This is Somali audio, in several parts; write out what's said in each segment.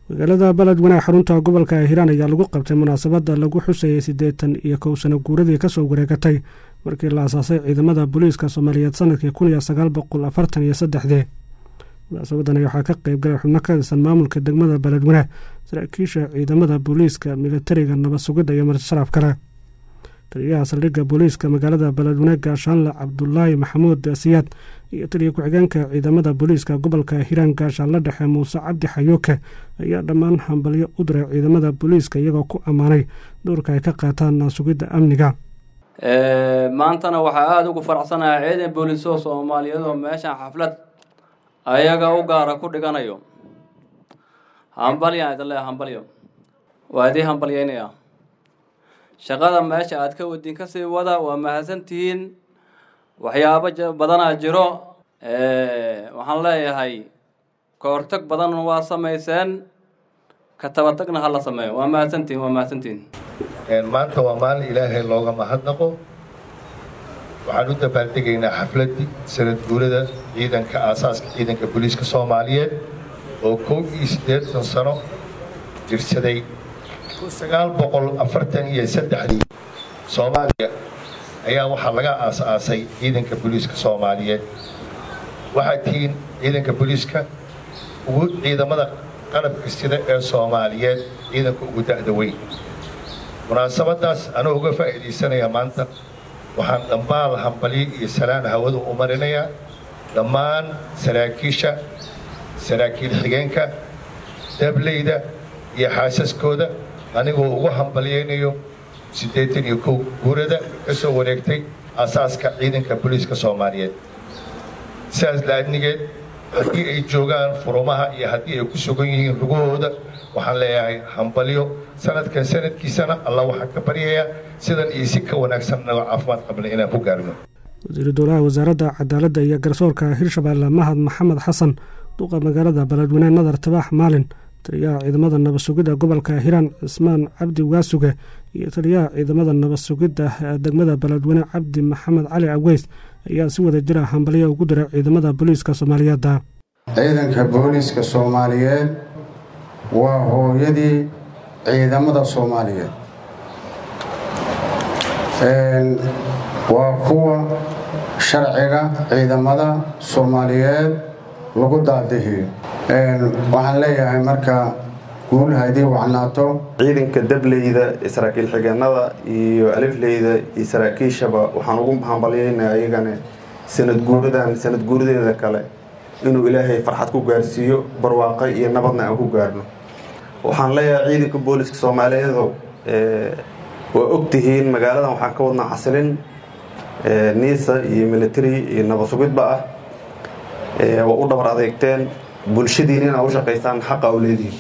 magaalada beledweyne xarunta gobolka hiiraan ayaa lagu qabtay munaasabadda lagu xusayay siddeetan iyo kow sano guuradii kasoo wareegatay markii la asaasay ciidamada booliiska soomaaliyeed sanadkii kun iyo sagaal boqol afartan iyo saddexdii munaasabadan waxaa ka qayb galay xubno ka tirsan maamulka degmada beledweyne saraakiisha ciidamada booliiska militariga nabad sugidda iyo marsharaf kale taliyaha saldhigga booliiska magaalada beledweyne gaashaanle cabdulaahi maxamuud siyaad iyo taliya ku-xigeenka ciidamada booliiska gobolka hiiraan gaashaanle dhexe muuse cabdi xayooke ayaa dhammaan hambalyo u diray ciidamada booliiska iyagoo ku ammaanay doorka ay ka qaataan sugidda amniga maantana waxaa aada ugu faraxsanahay ciidan booliisoo soomaaliyeed oo meeshan xaflad ayaga u gaara ku dhiganayo hambalyan idin leeya hambalyo waa idii hambalyeynaya shaqada meesha aad ka wadin kasii wada waa mahadsantihiin waxyaabo badanaa jiro waxaan leeyahay ka hortag badan waa samayseen ka tabatagna hala sameeyo waa mahadsantihiin waa mahadsantihiin maanta waa maalin ilaahay looga mahadnaqo waxaan u dabaaldegaynaa xafladdii sanad guurada ciidanka aasaaska ciidanka booliiska soomaaliyeed oo kow iyo siddeetan sano jirsaday kun sagaal boqol afartan iyo saddexdii soomaaliya ayaa waxaa laga aas-aasay ciidanka booliiska soomaaliyeed waxaa tihiin ciidanka booliiska ugu ciidamada qalabka sida ee soomaaliyeed ciidanka ugu da'da weyn munaasabadaas anoo uga faa'iidaysanaya maanta waxaan dhammaal hambalyo iyo salaan hawada u marinayaa dhammaan saraakiisha saraakiil xigeenka dableyda iyo xaasaskooda anigoo ugu hambalyaynayo siddeetan iyo kow guurada ka soo wareegtay asaaska ciidanka booliiska soomaaliyeed sidaas laadnigeed haddii ay joogaan furumaha iyo haddii ay ku sugan yihiin lugahooda waxaan leeyahay hambalyo sanadkan sanadkiisana alla waxaan ka baryayaa sidan iyo si ka wanaagsan nagoo caafimaad qabna inaan ku gaarno wasiiru dowlaha wasaaradda cadaaladda iyo garsoorka hirshabeelle mahad maxamed xasan duqa magaalada beledweyne nadar tabaax maalin taliyaha ciidamada nabad sugidda gobolka hiiraan cismaan cabdi waasuge iyo taliyaha ciidamada nabad sugidda degmada beledweyne cabdi maxamed cali aweys ayaa si wada jira hambalyo ugu diray ciidamada booliiska soomaaliyeedda ciidanka booliiska soomaaliyeed waa hooyadii ciidamada soomaaliyeed waa kuwa sharciga ciidamada soomaaliyeed lagu daadihiyo waxaan leeyahay marka guul haydii wacnaato ciidanka dableyda saraakiil xigeenada iyo alifleyda iyo saraakiishaba waxaan ugu hambalyaynaa ayagana sanad guuradan sanad guuradeeda kale inuu ilaahay farxad ku gaarsiiyo barwaaqo iyo nabadna aan ku gaarno waxaan leeyahay ciidanka booliska soomaaliyeedo waa ogtihiin magaaladan waxaan ka wadnaa xasilin niisa iyo military iyo nabad sugidba ah waa u dhabar adeegteen bulshadiina inaad u shaqaystaan xaqa u leedihiin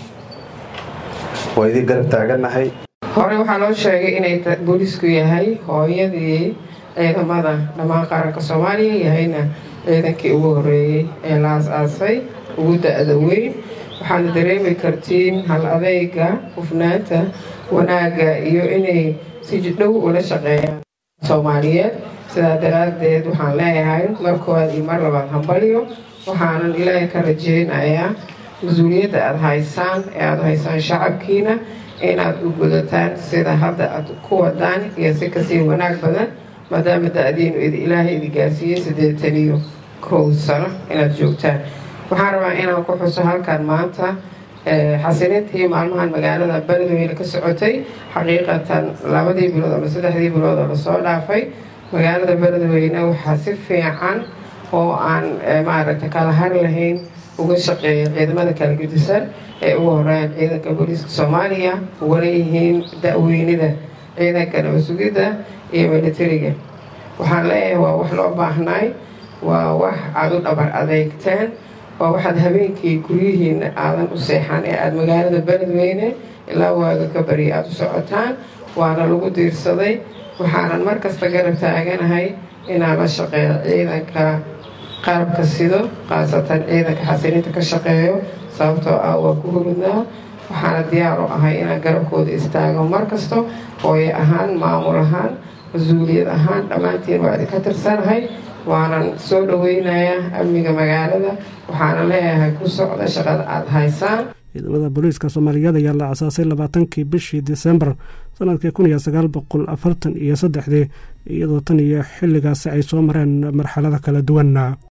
waa idii garab taaganahay hore waxaa loo sheegay inay booliisku yahay hooyadii ciidamada dhammaan qaranka soomaaliya yahayna ciidankii ugu horeeyey ee la as-aasay ugu da-da weyn waxaana dareemi kartiin hal adeyga hufnaanta wanaagga iyo inay si dhow ula shaqeeyaan soomaaliyeed sidaa daraaddeed waxaan leeyahay mar koowaad iyo mar labaad hambalyo waxaanan ilaahay ka rajeynayaa mas-uuliyadda aada haysaan ee aada haysaan shacabkiina inaad u gudataan sida hadda aad ku wadaan iyo si kasii wanaag badan maadaama da-diinu ilaahay idi gaarsiiyey siddeetan iyo kow sano inaad joogtaan waxaan rabaa inaan ku xuso halkan maanta xasilintii maalmahan magaalada beledweyne ka socotay xaqiiqatan labadii bilood ama saddexdii bilood oo lasoo dhaafay magaalada beledweyne waxaa si fiican oo aan maaragta kala har lahayn uga shaqeeya ciidamada kala gudisan ee ugu horeeyaan ciidanka booliiska soomaaliya ugana yihiin da-weynida ciidanka nabad sugidda iyo militariga waxaan leeyahay waa wax loo baahnaay waa wax aada u dhabar adeegteen waa waxaad habeenkii guryihiina aadan u seexan ee aada magaalada beledweyne ilaa waaga ka bari aada u socotaan waana lagu diirsaday waxaanan mar kasta garab taaganahay inaan la shaqeeyo ciidanka qalabka sido khaasatan ciidanka xasilinta ka shaqeeyo sababtoo ah waa ku hurudnaa waxaana diyaar u ahay inaan garabkooda istaago mar kasto hooye ahaan maamul ahaan mas-uuliyad ahaan dhammaantiin waa idinka tirsanahay waanan soo dhaweynayaa amniga magaalada waxaana leeyahay ku socda shaqada aada haysaan ciidamada booliiska soomaaliyeed ayaa la asaasay labaatankii bishii disembar sanadkii kun iyo sagaal boqol afartan iyo saddexdii iyadoo tan iyo xilligaasi ay soo mareen marxalada kala duwan